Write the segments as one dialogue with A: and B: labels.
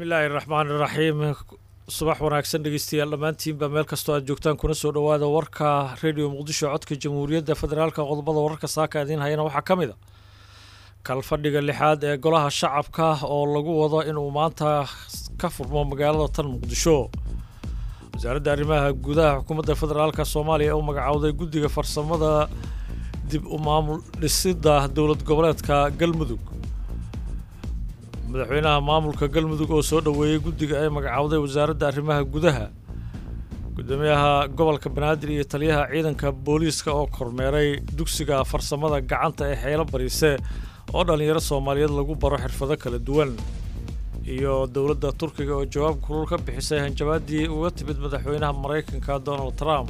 A: bismillaahi raxmaan iraxiim subax wanaagsan dhegeystayaal dhammaantiinba meel kastoo aad joogtaan kuna soo dhowaada warka rediyo muqdisho codka jamhuuriyadda federaalka qodobada wararka saaka idiin hayana waxaa ka mid a kalfadhiga lixaad ee golaha shacabka oo lagu wado inuu maanta ka furmo magaalada tan muqdisho wasaaradda arrimaha gudaha xukuumadda federaalka soomaaliya ee u magacowday guddiga farsamada dib u maamul dhisidda dowlad goboleedka galmudug madaxweynaha maamulka galmudug oo soo dhoweeyey guddiga ay magacowday wasaaradda arrimaha gudaha guddoomiyaha gobolka banaadir iyo taliyaha ciidanka booliiska oo kormeeray dugsiga farsamada gacanta ee xeelo bariise oo dhallinyaro soomaaliyeed lagu baro xirfado kala duwan iyo dowladda turkiga oo jawaab kulul ka bixisay hanjabaaddii uga timid madaxweynaha maraykanka donald trump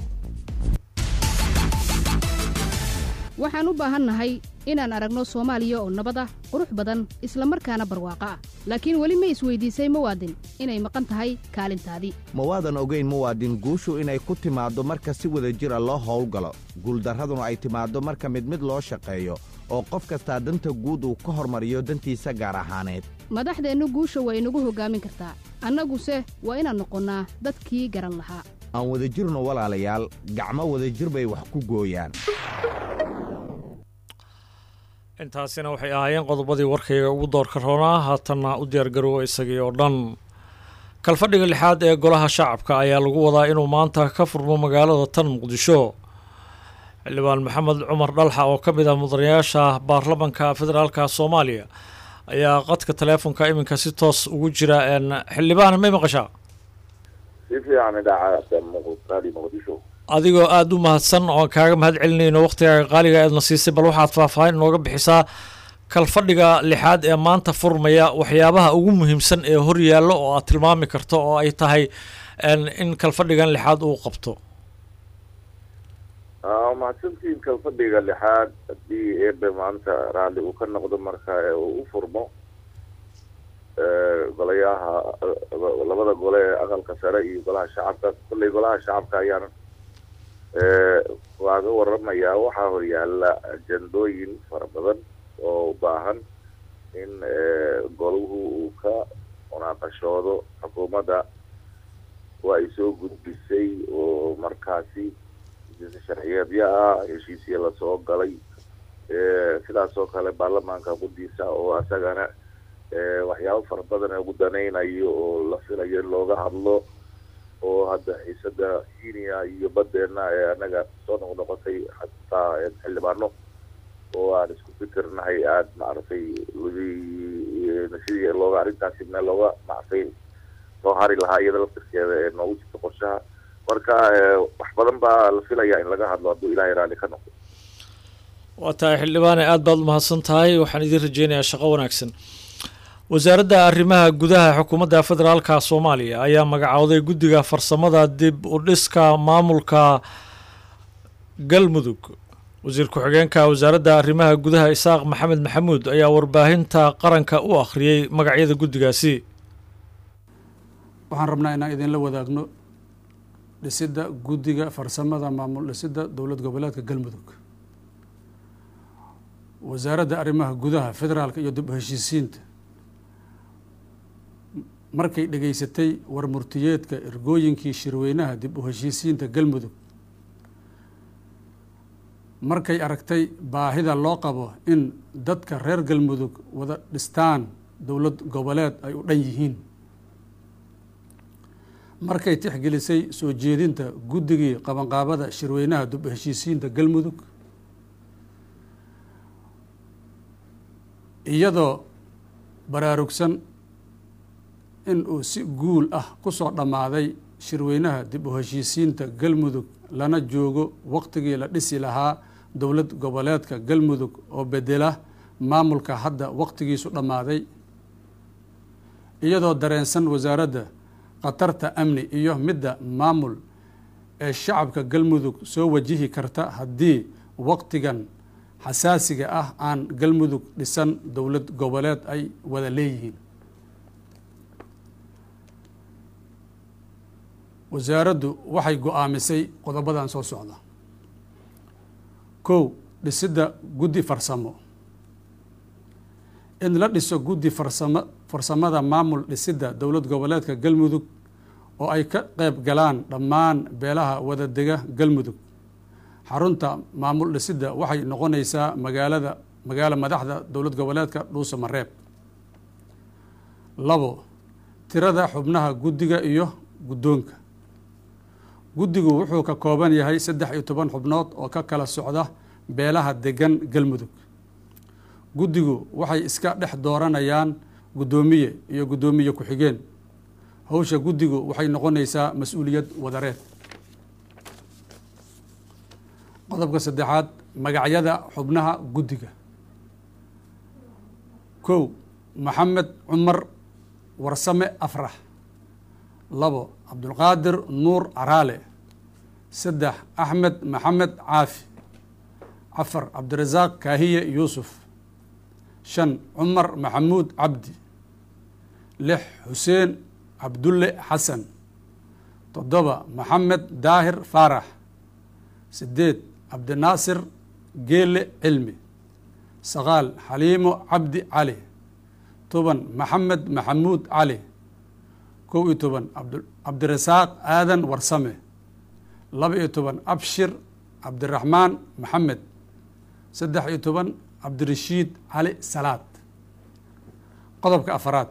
B: waxaan u baahannahay inaan aragno soomaaliya oo nabad ah qurux badan isla markaana barwaaqo ah laakiin weli ma isweydiisay muwaadin inay maqan tahay kaalintaadii
C: ma waadan ogayn muwaadin guushu inay ku timaaddo marka si wada jira loo howlgalo guuldarraduna ay timaaddo marka mid mid loo shaqeeyo oo qof kastaa danta guud uu ka hormariyo dantiisa gaar ahaaneed
B: madaxdeennu guusha waa inagu hoggaamin kartaa annaguse waa inaan noqonnaa dadkii garan lahaa
C: aan wada jirno walaalayaal gacmo wadajir bay wax ku gooyaan
A: intaasina waxay ahaayeen qodobadii warkayga ugu doorka roonaa haatanna u diyaargaroowa isagii oo dhan kalfadhiga lixaad ee golaha shacabka ayaa lagu wadaa inuu maanta ka furmo magaalada tan muqdisho xildhibaan maxamed cumar dhalxa oo ka mid ah mudanayaasha baarlamanka federaalka soomaaliya ayaa qadka taleefonka iminka si toos ugu jira xildhibaan may maqashaa
D: si fiican idhaacada muqtaadi muqdisho
A: adigoo aada u mahadsan oon kaaga mahad celinayno wakhtigaaga qaaliga eedna siisay bal waxaad faahfaahin inooga bixisaa kalfadhiga lixaad ee maanta furmaya waxyaabaha ugu muhiimsan ee hor yaallo oo aad tilmaami karto oo ay tahay in kalfadhigan lixaad uu qabto
D: mahadsantiin kalfadhiga lixaad haddii eebe maanta raalli uu ka noqdo marka uu u furmo golayaha labada gole ee aqalka sare iyo golaha shacabka kolley golaha shacabka ayaan waaga waramayaa waxaa horyaala ajendooyin fara badan oo u baahan in goluhu uu ka munaaqashoodo xukuumadda waa ay soo gudbisay oo markaasi sharciyeedya ah heshiisya lasoo galay sidaas oo kale baarlamaanka quddiisa oo isagana waxyaabo fara badan ugu danaynayo oo la filayo in looga hadlo oo hadda xiisada kenya iyo badeena ee anaga soo noqnoqotay xataa xildhibaano oo aan isku fikirnahay aada maaragtay sidii looga arrintaasi meel looga maaragtay soo hari lahaa iyada laftirkeeda ee noogu jirta qorshaha marka wax badan baa la filayaa in laga hadlo hadduu ilaahay raalli ka noqdo
A: waa tahay xildhibaane aada baad umahadsan tahay waxaan idiin rajeynayaa shaqo wanaagsan wasaaradda arrimaha gudaha xukuumadda federaalka soomaaliya ayaa magacowday guddiga farsamada dib u dhiska maamulka galmudug wasiir ku-xigeenka wasaaradda arrimaha gudaha isaaq maxamed maxamuud ayaa warbaahinta qaranka u akhriyey magacyada guddigaasi
E: waxaan rabnaa inaan idinla wadaagno dhisidda guddiga farsamada maamul dhisidda dowlad goboleedka galmudug wasaaradda arrimaha gudaha federaalka iyo dib u heshiisiinta markay dhegaysatay warmurtiyeedka ergooyinkii shirweynaha dib u heshiisiinta galmudug markay aragtay baahida loo qabo in dadka reer galmudug wada dhistaan dowlad goboleed ay u dhan yihiin markay tixgelisay soo jeedinta guddigii qabanqaabada shirweynaha dib u heshiisiinta galmudug iyadoo baraarugsan in uu si guul ah ku soo dhammaaday shirweynaha dib u heshiisiinta galmudug lana joogo waqtigii la dhisi lahaa dowlad goboleedka galmudug oo bedela maamulka hadda waqtigiisu dhammaaday iyadoo dareensan wasaaradda khatarta amni iyo midda maamul ee shacabka galmudug soo wajihi karta haddii waqtigan xasaasiga ah aan galmudug dhisan dowlad goboleed ay wada leeyihiin wasaaraddu waxay go-aamisay qodobadan soo socda kow dhisidda guddi farsamo in la dhiso guddi farsamo farsamada maamul dhisidda dowlad goboleedka galmudug oo ay ka qeyb galaan dhammaan beelaha wadadega galmudug xarunta maamul dhisidda waxay noqonaysaa magaalada magaalo madaxda dowlad goboleedka dhuuso mareeb labo tirada xubnaha guddiga iyo guddoonka guddigu wuxuu ka kooban yahay saddex iyo toban xubnood oo ka kala socda beelaha degan galmudug guddigu waxay iska dhex dooranayaan guddoomiye iyo guddoomiye ku-xigeen howsha guddigu waxay noqonaysaa mas-uuliyad wadareed qodobka saddexaad magacyada xubnaha guddiga kow maxamed cumar warsame afrax labo cabdulqaadir nuur caraale saddex axmed maxamed caafi afar cabdirasaaq kaahiye yuusuf shan cumar maxamuud cabdi lix xuseen cabdulle xasan toddoba maxamed daahir faarax sideed cabdinaasir geele cilmi sagaal xaliimo cabdi cali toban maxamed maxamuud cali kow iyo toban cabdirasaaq aadan warsame laba iyo toban abshir cabdiraxmaan maxamed saddex iyo toban cabdirashiid cali salaad qodobka afaraad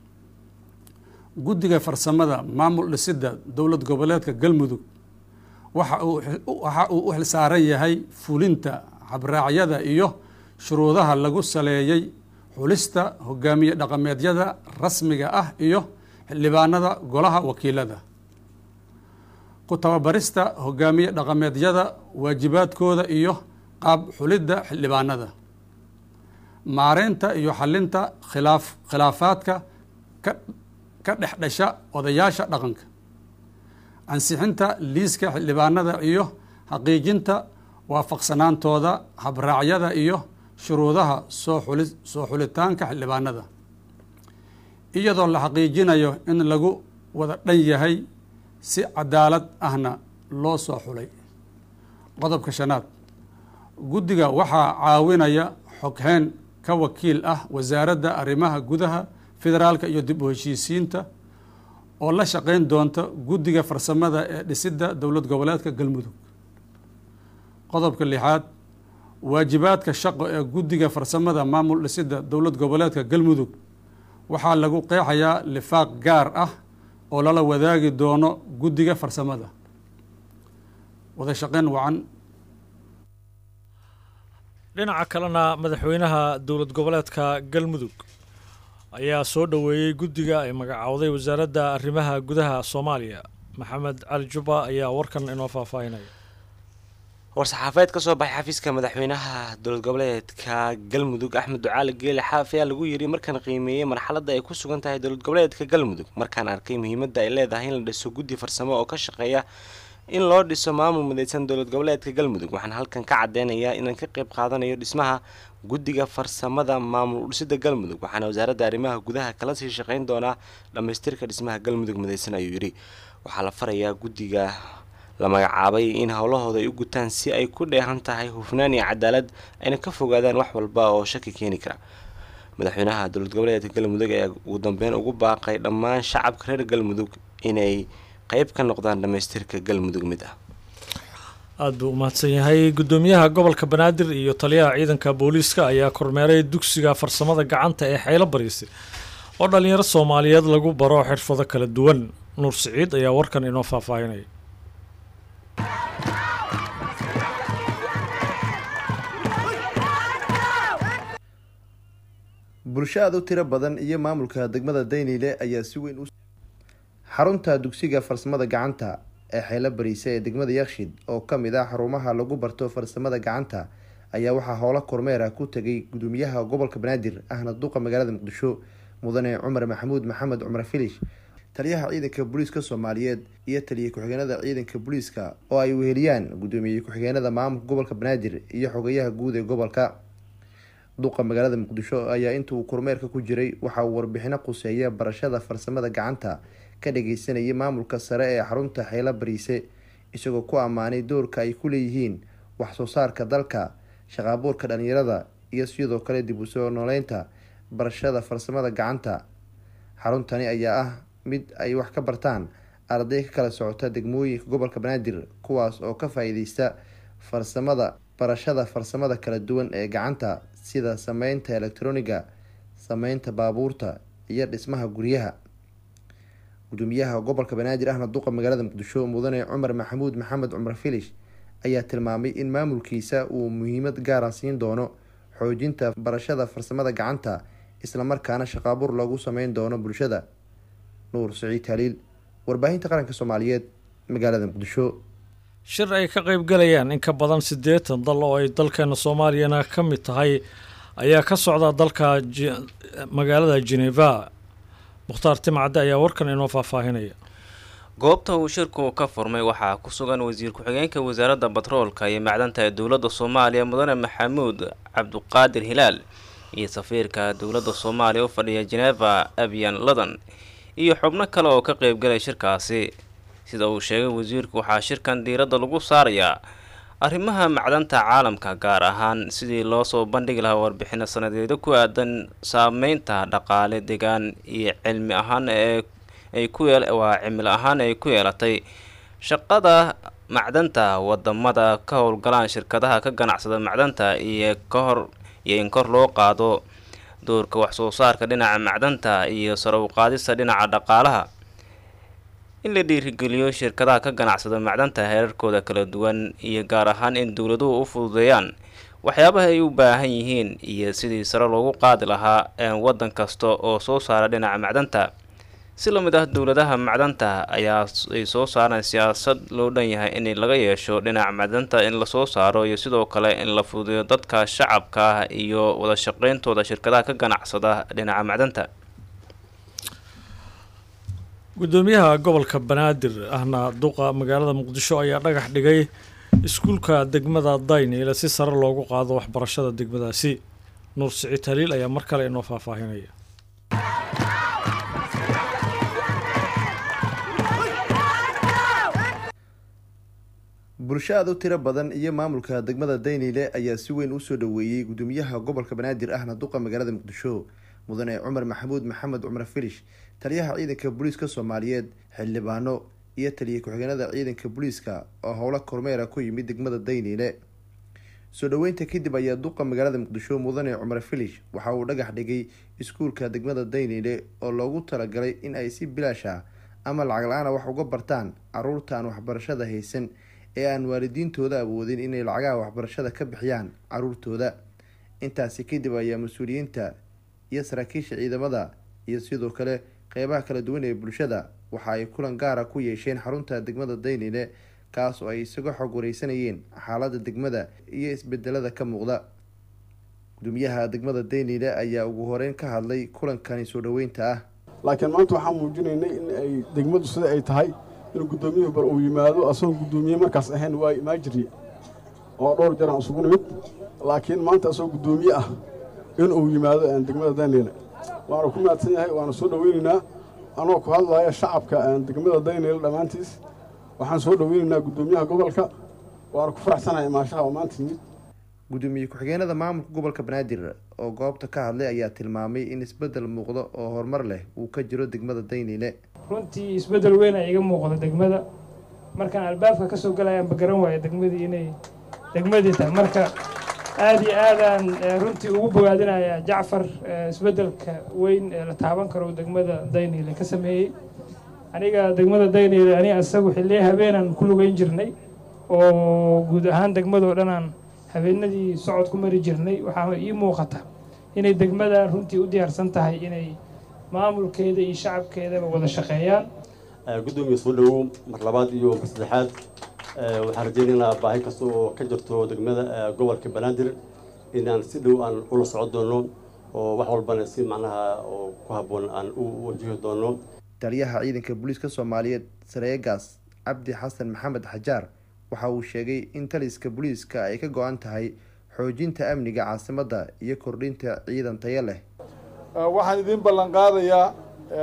E: guddiga farsamada maamul dhisidda dowlad goboleedka galmudug waxa uu waxa uu u xilsaaran yahay fulinta habraacyada iyo shuruudaha lagu saleeyey xulista hogaamiye dhaqameedyada rasmiga ah iyo xildhibaanada golaha wakiilada ku tababarista hogaamiye dhaqameedyada waajibaadkooda iyo qaab xulidda xildhibaanada maareynta iyo xalinta khilaaf khilaafaadka ka ka dhex dhasha odayaasha dhaqanka ansixinta liiska xildhibaanada iyo xaqiijinta waafaqsanaantooda habraacyada iyo shuruudaha soo xuli soo xulitaanka xildhibaanada iyadoo la xaqiijinayo in lagu wada dhan yahay si cadaalad ahna loo soo xulay qodobka shanaad guddiga waxaa caawinaya xogheyn ka wakiil ah wasaaradda arrimaha gudaha federaalka iyo dib u heshiisiinta oo la shaqeyn doonta guddiga farsamada ee dhisidda dowlad goboleedka galmudug qodobka lixaad waajibaadka shaqo ee guddiga farsamada maamul dhisidda dowlad goboleedka galmudug waxaa lagu qeexayaa lifaaq gaar ah oo lala wadaagi doono guddiga farsamada wada shaqeyn wacan
A: dhinaca kalena madaxweynaha dowlad goboleedka galmudug ayaa soo dhoweeyey guddiga ay magacowday wasaaradda arrimaha gudaha soomaaliya maxamed cali juba ayaa warkan inoo faahfaahinaya
F: war-saxaafeed ka soo baxay xafiiska madaxweynaha dowlad goboleedka galmudug axmed ducaali geele xaaf ayaa lagu yidhi markaan qiimeeyey marxaladda ay ku sugan tahay dowlad goboleedka galmudug markaan arkay muhiimadda ay leedahay in la dhiso guddi farsamo oo ka shaqeeya in loo dhiso maamul midaysan dowlad goboleedka galmudug waxaan halkan ka cadeynayaa inaan ka qeyb qaadanayo dhismaha guddiga farsamada maamul udhisida galmudug waxaana wasaaradda arrimaha gudaha kala sii shaqeyn doonaa dhammaystirka dhismaha galmudug midaysan ayuu yidhi waxaa la farayaa guddiga la magacaabay in howlahooda ay u gutaan si ay ku dheehan tahay hufnaan iyo cadaalad ayna ka fogaadaan wax walba oo shaki keeni kara madaxweynaha dowlad goboleedka galmudug ayaa ugu dambeyn ugu baaqay dhammaan shacabka reer galmudug inay qeyb ka noqdaan dhammaystirka galmudug mid ah
A: aada buu umahadsan yahay guddoomiyaha gobolka banaadir iyo taliyaha ciidanka booliiska ayaa kormeeray dugsiga farsamada gacanta ee xeylo bariisay oo dhalinyaro soomaaliyeed lagu baro xirfado kala duwan nuur siciid ayaa warkan inoo faahfaahinaya
G: bulsho aad u tiro badan iyo maamulka degmada dayniile ayaa si weyn u xarunta dugsiga farsamada gacanta ee xeelo bariise ee degmada yakshid oo kamid ah xarumaha lagu barto farsamada gacanta ayaa waxaa howlo kormeera ku tegay gudoomiyaha gobolka banaadir ahna duqa magaalada muqdisho mudane cumar maxamuud maxamed cumar filish taliyaha ciidanka booliiska soomaaliyeed iyo taliya ku-xigeenada ciidanka booliiska oo ay weheliyaan gudoomiye ku-xigeenada maamulka gobolka banaadir iyo xogeyaha guud ee gobolka duqa magaalada muqdisho ayaa intuu kormeerka ku jiray waxa uu warbixino quseeya barashada farsamada gacanta ka dhageysanayay maamulka sare ee xarunta xeelo bariise isagoo ku ammaanay doorka ay ku leeyihiin wax soo saarka dalka shaqaabuurka dhalinyarada iyo sidoo kale dib u soo nooleynta barashada farsamada gacanta xaruntani ayaa ah mid ay wax ka bartaan arday ka kala socota degmooyinka gobolka banaadir kuwaas oo ka faa-iideysta farsamada barashada farsamada kala duwan ee gacanta sida sameynta elektroniga sameynta baabuurta iyo dhismaha guryaha gudoomiyaha gobolka banaadir ahna duqa magaalada muqdisho mudane cumar maxamuud maxamed cumar filish ayaa tilmaamay in maamulkiisa uu muhiimad gaara siin doono xoojinta barashada farsamada gacanta islamarkaana shaqaabuur loogu sameyn doono bulshada nuur siciid haliil warbaahinta qaranka soomaaliyeed magaalada muqdisho
A: shir ay ka qayb galayaan in ka badan siddeetan dal oo ay dalkeena soomaaliyana ka mid tahay ayaa ka socda dalka magaalada geneva mukhtaar timcadde ayaa warkan inoo faahfaahinaya
H: goobta uu shirku ka furmay waxaa ku sugan wasiir ku-xigeenka wasaaradda batroolka iyo macdanta ee dowladda soomaaliya mudane maxamuud cabduqaadir hilaal iyo safiirka dowladda soomaaliya u fadhiya geneva abian london iyo xubno kale oo ka qeybgalay shirkaasi sida uu sheegay wasiirku waxaa shirkan diiradda lagu saarayaa arrimaha macdanta caalamka gaar ahaan sidii loo soo bandhigi lahaa warbixino sanadeeda ku aadan saameynta dhaqaale degaan iyo cilmi ahaan ee ay ku yeel waa cimilo ahaan ay ku yeelatay shaqada macdanta wadamada ka howlgalaan shirkadaha ka ganacsada macdanta iyo ka hor iyo in kor loo qaado doorka wax-soo saarka dhinaca macdanta iyo sare u qaadista dhinaca dhaqaalaha in la dhiirigeliyo shirkadaha ka ganacsada macdanta heerarkooda kala duwan iyo gaar ahaan in dowladuhu u fududeeyaan waxyaabaha ay u baahan yihiin iyo sidii sare loogu qaadi lahaa waddan kasta oo soo saara dhinaca macdanta si la mid ah dowladaha macdanta ayaa ay soo saaraan siyaasad loo dhan yahay in laga yeesho dhinaca macdanta in lasoo saaro iyo sidoo kale in la fududeeyo dadka shacabka ah iyo wada shaqeyntooda shirkadaha ka ganacsada dhinaca macdanta
A: gudoomiyaha gobolka banaadir ahna duqa magaalada muqdisho ayaa dhagax dhigay iskuulka degmada dayniile si sare loogu qaado waxbarashada degmadaasi nuur siciid haliil ayaa mar kale inoo faahfaahinaya
G: bulsho aada u tiro badan iyo maamulka degmada dayniile ayaa si weyn usoo dhaweeyey gudoomiyaha gobolka banaadir ahna duqa magaalada muqdisho mudane cumar maxamuud maxamed cumar filish taliyaha ciidanka booliiska soomaaliyeed xildhibaano iyo taliya ku-xigeenada ciidanka booliiska oo howlo kormeera ku yimid degmada dayniile soo dhaweynta kadib ayaa duqa magaalada muqdisho mudane cumar filish waxa uu dhagax dhigay iskuulka degmada dayniile oo loogu talagalay in ay si bilaash ah ama lacag la-aana wax uga bartaan caruurta aan waxbarashada haysan ee aan waalidiintooda awoodin inay lacagaha waxbarashada ka bixiyaan caruurtooda intaasi kadib ayaa mas-uuliyiinta iyo saraakiisha ciidamada iyo sidoo kale qeybaha kala duwan ee bulshada waxa ay kulan gaara ku yeesheen xarunta degmada daynile kaas oo ay isaga xog wareysanayeen xaalada degmada iyo isbedelada ka muuqda gudoomiyaha degmada daynile ayaa ugu horeyn ka hadlay kulankani soo dhaweynta ah
I: laakiin maanta waxaan muujinaynay in ay degmadu sida ay tahay in guddoomiyuhu bar uu yimaado asagoo guddoomiye markaas ahayn waa imaajiri oo dhowr jeer aan isugu nimid laakiin maanta asagoo guddoomiye ah in uu yimaado degmada dayniile waanu ku mahadsan yahay waanu soo dhoweynaynaa anoo ku hadlaya shacabka degmada dayniile dhammaantiis waxaan soo dhoweynaynaa guddoomiyaha gobolka waanu ku faraxsanahay imaashaha oo maanta yimid
G: gudoomiye ku-xigeenada maamulka gobolka banaadir oo goobta ka hadlay ayaa tilmaamay in isbedel muuqdo oo horumar leh uu ka jiro degmada dayniile
J: runtii isbeddel weyn a iga muuqda degmada markaan albaabka ka soo galayaanba garan waaya degmadii inay degmadii tahay marka aada iyo aadaan runtii ugu bogaadinayaa jacfar isbeddelka weyn ee la taaban karo degmada dayniile ka sameeyey aniga degmada dayniile aniga isagu xilliya habeenaan ku lugeyn jirnay oo guud ahaan degmadoo dhanaan habeenadii socod ku mari jirnay waxaa ii muuqata inay degmada runtii u diyaarsan tahay inay maamulkeeda iyo shacabkeedaba wada shaqeeyaan
K: gudoomiya soo dhowow mar labaad iyo mar saddexaad waxaan rajaynaynaa baahi kasta oo ka jirto degmada gobolka banaadir inaan si dhow aan ula socon doono oo wax walbana si macnaha oo ku habboon aan u wajihi doono
G: taliyaha ciidanka booliiska soomaaliyeed sareegaas cabdi xasan maxamed xajaar waxa uu sheegay in taliska booliiska ay ka go-an tahay xoojinta amniga caasimadda iyo kordhinta ciidan tayo leh
L: waxaan idiin ballan qaadayaa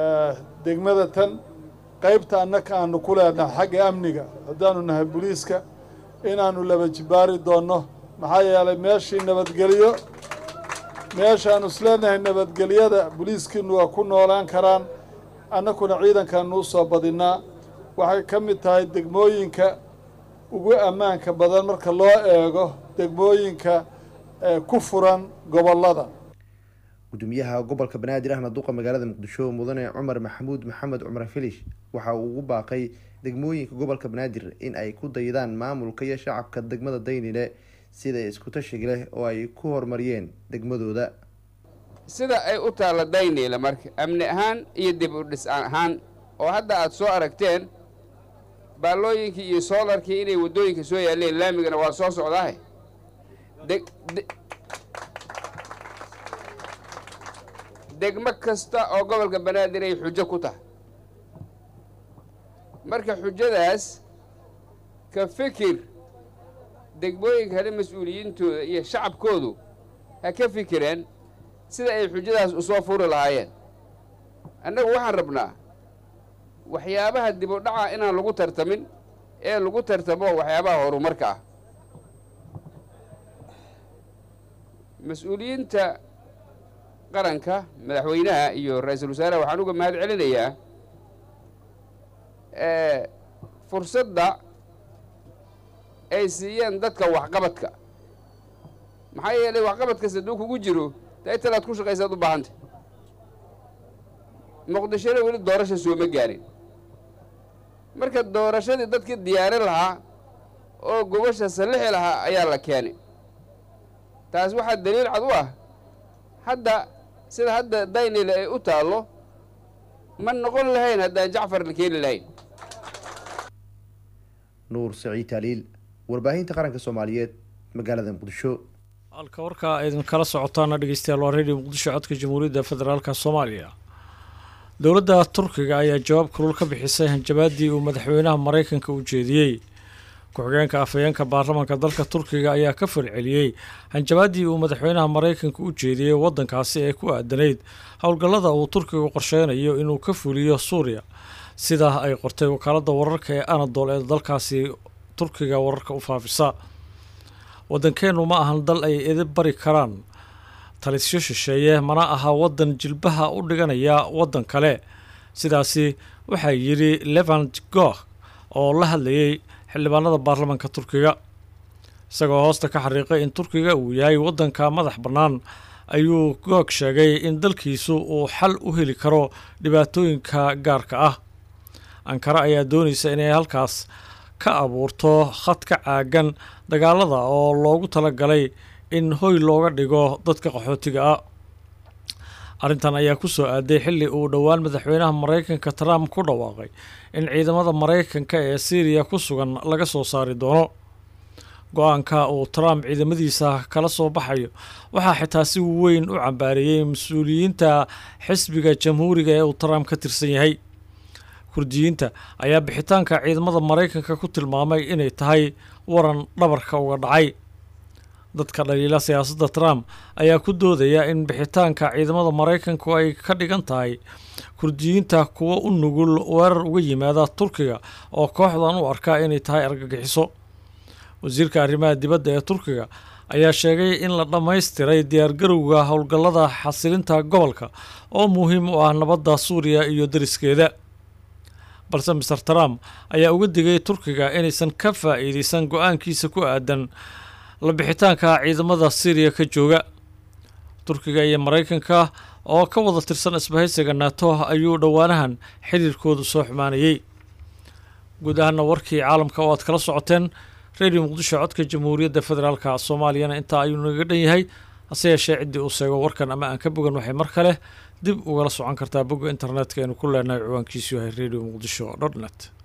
L: degmada tan qaybta annaka aanu ku leenahay xagga amniga haddaanu nahay booliiska inaannu laba jibaari doonno maxaa yeelay meeshii nabadgelyo meeshaanu isleenahay nabadgelyada booliiskiinu waa ku noolaan karaan annakuna ciidankaanu u soo badinnaa waxay ka mid tahay degmooyinka ugu ammaanka badan marka loo eego degmooyinka ku furan gobollada
G: gudoomiyaha gobolka banaadir ahna duqa magaalada muqdisho mudane cumar maxamuud maxamed cumar filish waxa uu ugu baaqay degmooyinka gobolka banaadir in ay ku daydaan maamulka iyo shacabka degmada daynile sida iskutashi leh oo ay ku horumariyeen degmadooda
M: sida ay u taalla daynile marka amni ahaan iyo dib u dhis ahaan oo hadda aad soo aragteen baallooyinkii iyo soolarkii inay waddooyinka soo yaalleen laamigana waa soo socdaahe degmo kasta oo gobolka banaadir ay xujo ku tahay marka xujadaas ka fikir degmooyinka hale mas-uuliyiintooda iyo shacabkoodu ha ka fikireen sida ay xujadaas u soo furi lahaayeen annagu waxaan rabnaa waxyaabaha dib u dhaca inaan lagu tartamin ee lagu tartamo waxyaabaha horumarka ah mas-uuliyiinta qaranka madaxweynaha iyo ra-iisul wasaaraha waxaan uga mahad celinayaa fursadda ay siiyeen dadka waxqabadka maxaa yeelay waxqabadkas hadduu kugu jiro dee talaad ku shaqaysaad u baahanta muqdishona weli doorasha sooma gaarin marka doorashadii dadkii diyaarin lahaa oo gobasha sallixi lahaa ayaa la keenay taas waxaa daliil cad u ah hadda sida hadda daynile ay u taallo ma noqon lahayn haddaan jacfar la keeni lahayn
G: nuur saciid taaliil warbaahinta qaranka soomaaliyeed magaalada muqdisho
A: halka warkaa idin kala socotaana dhegeystayaal waa radio muqdisho codka jamhuuriyadda federaalka soomaaliya dowladda turkiga ayaa jawaab kulul ka bixisay hanjabaadii uu madaxweynaha maraykanka u jeediyey ku-xigeenka afhayeenka baarlamaanka dalka turkiga ayaa ka falceliyey hanjabaadii uu madaxweynaha maraykanka u jeediyey waddankaasi ee ku aadanayd howlgallada uu turkigu qorsheynayo inuu ka fuliyo suuriya sidaa ay qortay wakaaladda wararka ee anadol ee dalkaasi turkiga wararka u faafisa waddankeennu ma ahan dal ay edib bari karaan talisyo shisheeye mana aha waddan jilbaha u dhiganaya waddan kale sidaasi waxaa yidhi levant goh oo la hadlayay xildhibaanada baarlamaanka turkiga isagoo hoosta ka xariiqay in turkiga uu yahay waddanka madax bannaan ayuu goog sheegay in dalkiisu uu xal u heli karo dhibaatooyinka gaarka ah ankara ayaa doonaysa inay halkaas ka abuurto khad ka caagan dagaalada oo loogu talagalay in hoy looga dhigo dadka qaxootiga ah arrintan ayaa ku soo aaday xilli uu dhowaan madaxweynaha maraykanka trump ku dhawaaqay in ciidamada maraykanka ee syriya ku sugan laga soo saari doono go-aanka uu trump ciidamadiisa kala soo baxayo waxaa xitaa si weyn u cambaareeyey mas-uuliyiinta xisbiga jamhuuriga ee uu trump ka tirsan yahay kurdiyiinta ayaa bixitaanka ciidamada maraykanka ku tilmaamay inay tahay waran dhabarka uga dhacay dadka dhaliila siyaasadda trump ayaa ku doodaya in bixitaanka ciidamada maraykanku ay ka dhigan tahay kurdiyiinta kuwo u nugul weerar uga yimaada turkiga oo kooxdan u arkaa inay tahay argagixiso wasiirka arrimaha dibadda ee turkiga ayaa sheegay in la dhammaystiray diyaargarowga howlgallada xasilinta gobolka oo muhiim u ah nabadda suuriya iyo dariskeeda balse master trump ayaa uga digay turkiga inaysan ka faa'iideysan go-aankiisa ku aadan la bixitaanka ciidamada syriya ka jooga turkiga iyo maraykanka oo ka wada tirsan isbahaysiga nato ayuu dhowaanahan xiriirkoodu soo xumaanayey guud ahaana warkii caalamka oo aad kala socoteen radio muqdisho codka jamhuuriyadda federaalka soomaaliyana intaa ayuu naga dhan yahay hase yeeshee ciddii uu sheego warkan ama aan ka bogan waxay mar kale dib ugala socon kartaa bogga internetka aynu ku leenahay ciwaankiisu yahay radio muqdisho dot net